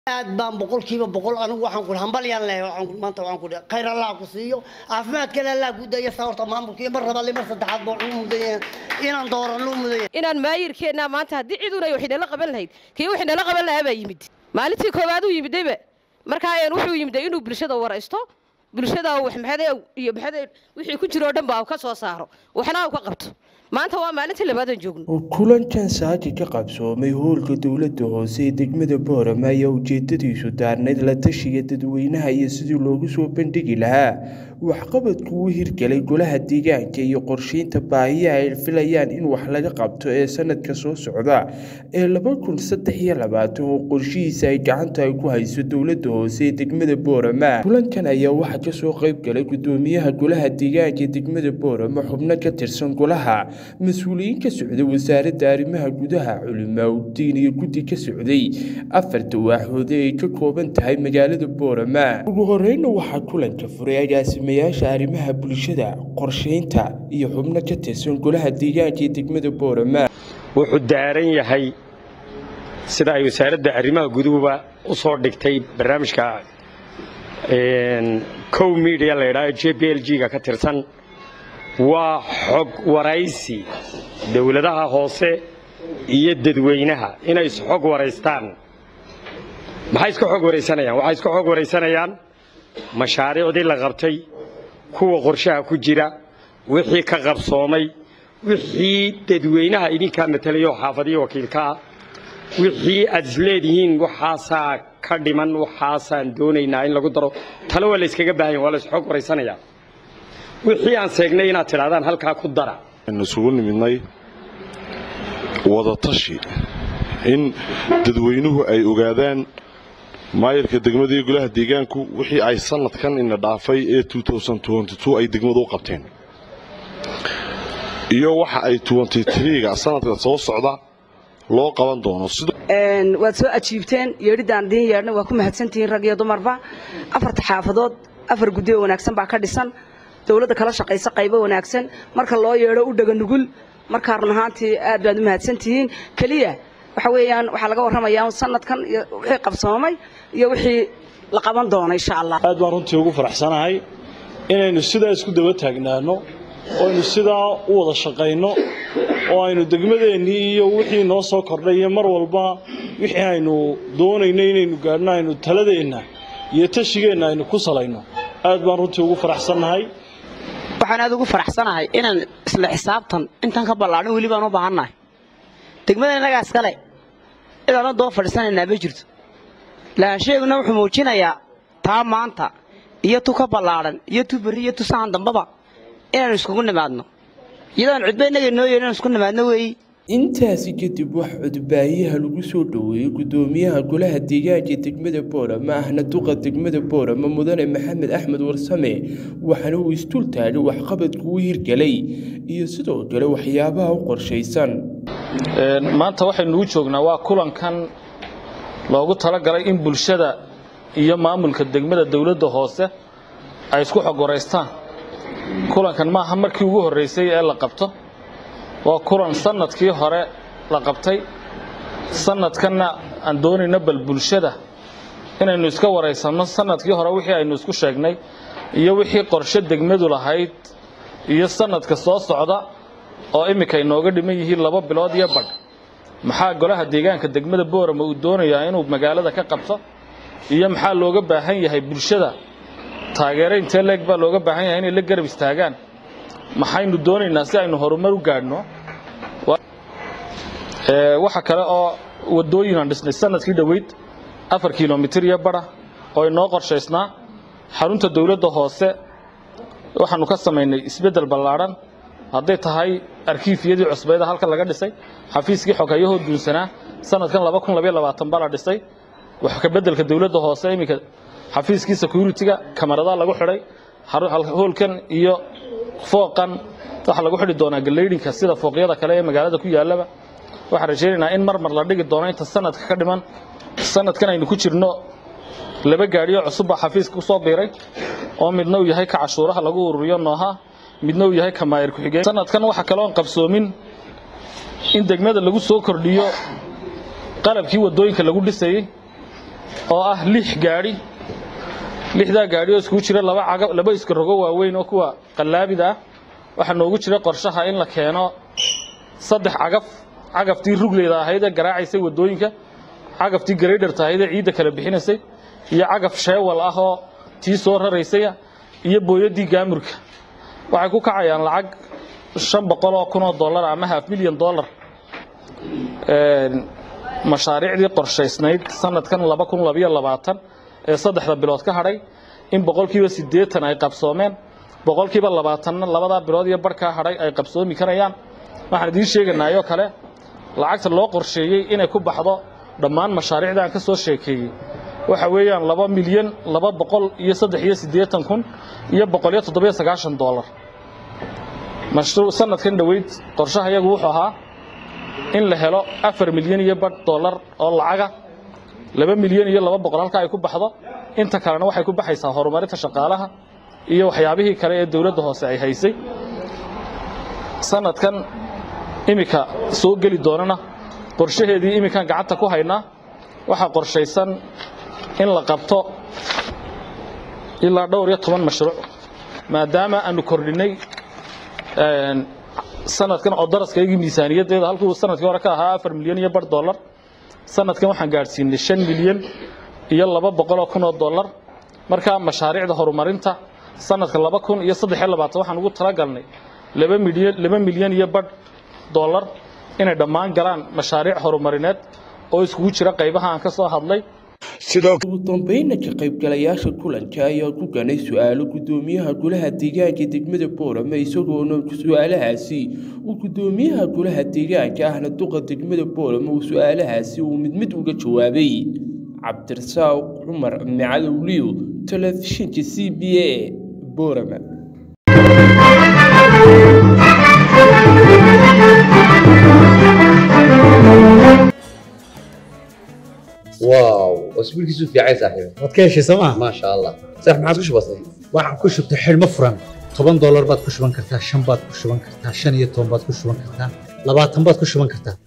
aad baan boqolkiiba boqol anigu waxaan ku hambalyaan leeyahay waxaan maanta waxaan ku dhahay khayr allah ku siiyo caafimaadkana allah ku daya saa horta maamulka iyo mar labaad iyo mar saddexaad baa ugu mudaya inaan doorano mudaya inaan maayirkeenna maanta haddii ciduna ay waxinala qaban lahayd kii waxinala qaban lahaa baa yimid maalintii koowaad uu yimidayba markaa ayaan wuxuu yimiday inuu bulshada waraysto bulshada wax maxade iyo maxade wixii ku jiro oo dhan ba ka soo saaro waxna uu ka qabto maanta waa maalintii labaadaan joogno kulankan saaki ka qabsoomay howlka dowladda hoose ee degmada boorama ayaa ujeedadiisu daarnayd la tashiga dadweynaha iyo sidii loogu soo bandhigi lahaa waxqabadku u hirgelay golaha deegaanka iyo qorsheynta baahiyaha ay filayaan in wax laga qabto ee sanadka soo socda ee laba kun saddex iyo labaatan oo qorshihiisa ay gacanta ay ku hayso dowladda hoose ee degmada boorama kulankan ayaa waxaa kasoo qayb galay gudoomiyaha golaha deegaanka ee degmada boorama xubno ka tirsan golaha mas-uuliyiin ka socday wasaaradda arrimaha gudaha culimaa udiin iyo guddi ka socday afarta waaxoode ay ka kooban tahay magaalada boorama ugu horeyna waxaa kulanka furay agaasimayaasha arrimaha bulshada qorsheynta iyo xubno ka tirsan golaha deegaanka ee degmada boorama wuxuu daaran yahay sida ay wasaaradda arrimaha guduhuba u soo dhigtay barnaamijka cow media la yidhaaho j b l g-ga ka tirsan waa xog waraysi dowladaha hoose iyo dadweynaha inay isxog waraystaan maxay iska xog waraysanayaan waxay iska xog waraysanayaan mashaariicdii la qabtay kuwa qorshaha ku jira wixii ka qabsoomay wixii dadweynaha idinkaa matelayo xaafadiyo wakiilkaa wixii aad isleedihiin waxaasaa ka dhiman waxaasaan doonaynaa in lagu daro tale waa la yskaga baahan yahay waa la isxog waraysanayaa wixii aan seegnay inaad tidhahdaan halkaa ku dara aynu isugu nimidnay wadatashi in dadweynuhu ay ogaadaan maayarka degmada iyo golaha deegaanku wixii ay sanadkan ina dhaafay ee ay degmadu u qabteen iyo waxa ay ga sanadka soo socda loo qaban doono waad soo ajiibteen yeedhidaan idiin yeedhna waa ku mahadsantihiin rag iyo dumarba afarta xaafadood afar guddi oo wanaagsan baa ka dhisan dowladda kala shaqaysa qaybo wanaagsan marka loo yeedho u dhega nugul markaa run ahaantii aad baad u mahadsantihiin keliya waxa weeyaan waxaa laga warramayaa sanadkan iyo wixii qabsoomay iyo wixii la qaban doono insha allah aad baan runtii ugu faraxsanahay inaynu sidaa isku daba taagnaano oo aynu sidaa u wada shaqayno oo aynu degmadeennii iyo wixii noo soo kordhay iyo mar walba wixii aynu doonayno inaynu gaadhno aynu taladeenna iyo tashigeenna aynu ku salayno aad baan runtii ugu faraxsannahay waxaan aad ugu faraxsanahay inaan isla xisaabtan intan ka ballaadhin weli baan u baahannahay degmada innagaa iskale cidaana doo fadhiisanaynaa ma jirto lahaansheeguna wuxuu muujinayaa taa maanta iyo tu ka ballaadhan iyo tu berri iyo tu sahan dambaba inaannu iskugu nimaadno iyadoon cudba innaga noo yeedhin inaan isku nimaadno weeyi intaasi kadib wax codbaayaha lagu soo dhoweeyey gudoomiyaha golaha deegaanka degmada boorama ahna duqa degmada boorama mudane maxamed axmed warsame waxaana uu istul taagay waxqabadku u hirgelay iyo sidoo kale waxyaabaha u qorshaysan maanta waxaynu u joognaa waa kulankan loogu talagalay in bulshada iyo maamulka degmada dowladda hoose ay isku xog waraystaan kulankan maaha markii ugu horreysay ee la qabto waa kulan sanadkii hore la qabtay sanadkanna aan doonayno bal bulshada inaynu iska waraysanno sanadkii hore wixii aynu isku sheegnay iyo wixii qorshe degmadu lahayd iyo sanadka soo socda oo iminka inooga dhiman yihiin laba bilood iyo badh maxaa golaha deegaanka degmada boorama uu doonayaa inuu magaalada ka qabto iyo maxaa looga baahan yahay bulshada taageero intee leeg baa looga baahan yahay inay la garab istaagaan maxaynu doonaynaa si aynu horumar u gaadhno waxa kale oo wadooyin aan dhisnay sanadkii dhoweyd afar kilomitir iyo bara oo inoo qorshaysnaa xarunta dowladda hoose waxaanu ka samaynay isbeddel ballaadhan hadday tahay arkiifiyadii cusbayda halka laga dhisay xafiiskii xogayahoo duunsanaa sanadkan baa la dhisay wax ka beddelka dowladda hoose iminka xafiiskii security-ga kamaradaha lagu xidhay hoolkan iyo fooqan waxaa lagu xidhi doonaa galeydhinka sida fooqyada kale ee magaalada ku yaallaba waxaan rajaynaynaa in mar mar la dhigi doono inta sanadka ka dhiman sanadkan aynu ku jirno laba gaadhiyo cusub baa xafiiska ku soo biiray oo midna uu yahay ka cashuuraha lagu ururiyo nooha midna uu yahay ka maayir ku-xigeen sanadkan waxa kale oon qabsoomin in degmada lagu soo kordhiyo qalabkii wadooyinka lagu dhisayey oo ah lix gaadhi lixdaa gaadhi oo iskugu jira laba caga laba iska rogo waaweyn oo kuwa qallaabida ah waxaa noogu jira qorshaha in la keeno saddex cagaf cagaftii rugleyda ahayd ee garaacaysay waddooyinka cagaftii garaydarta ahayd ee ciidda kala bixinaysay iyo cagaf sheewal ah oo tii soo raraysay iyo booyaddii gaamurka waxay ku kacayaan lacag shan boqol oo kun oo dollar ama half milyan dollar mashaariicdii qorshaysnayd sanadkan laba kun labayo labaatan ee saddexda bilood ka hadhay in boqolkiiba siddeetan ay qabsoomeen boqolkiiba labaatanna labadaa bilood iyo barhkaa hadhay ay qabsoomi karayaan waxaan idiin sheeganaayoo kale lacagta loo qorsheeyey inay ku baxdo dhammaan mashaariicda aan ka soo sheekeeyey waxa weeyaan laba milyan laba boqol iyo saddex iyo siddeetan kun iyo boqol iyo toddobiyo sagaashan dollar mashruuc sanadkan dhoweyd qorshaha iyagu wuxuu ahaa in la helo afar milyan iyo badh dollar oo lacaga laba milyan iyo laba boqol halka ay ku baxdo inta kalena waxay ku baxaysaa horumarinta shaqaalaha iyo waxyaabihii kale ee dowladda hoose ay haysay sanadkan iminka soo geli doonana qorshaheedii iminkaan gacanta ku haynaa waxaa qorshaysan in la qabto ilaa dhowr iyo toban mashruuc maadaama aanu kordhinay sanadkan oo daraskaygii miisaaniyaddeeda halkuu sanadkii hore ka ahaa afar milyan iyo bar dollar sanadkan waxaan gaadhsiinay shan milyan iyo laba boqol oo kun oo dollar markaa mashaariicda horumarinta sanadka laba kun iyo saddex iyo labaatan waxaan ugu talagalnay laba milyan laba milyan iyo badh dollar inay dhammaan galaan mashaariic horumarineed oo iskugu jira qaybaha aan ka soo hadlay ugu dambeynna ka qaybgalayaasha kulanka ayaa ku ganay su-aalo gudoomiyaha golaha deegaanka degmada boorame isagoona su-aalahaasi uu gudoomiyaha golaha deegaanka ahna duqa degmada boorame uu su-aalahaasi uu mid mid uga jawaabay cabdirasaaq cumar macadowliyo telefishinka c b a boorame واو اسبوعك في عين صاحبي waad ka heshay sooma ما شاء الله صح ما عادش بسيط waxaan ku shubtay xidhmo furan toban doolar baad ku shuban kartaa shan baad ku shuban kartaa shan iyo toban baad ku shuban kartaa labaatan baad ku shuban kartaa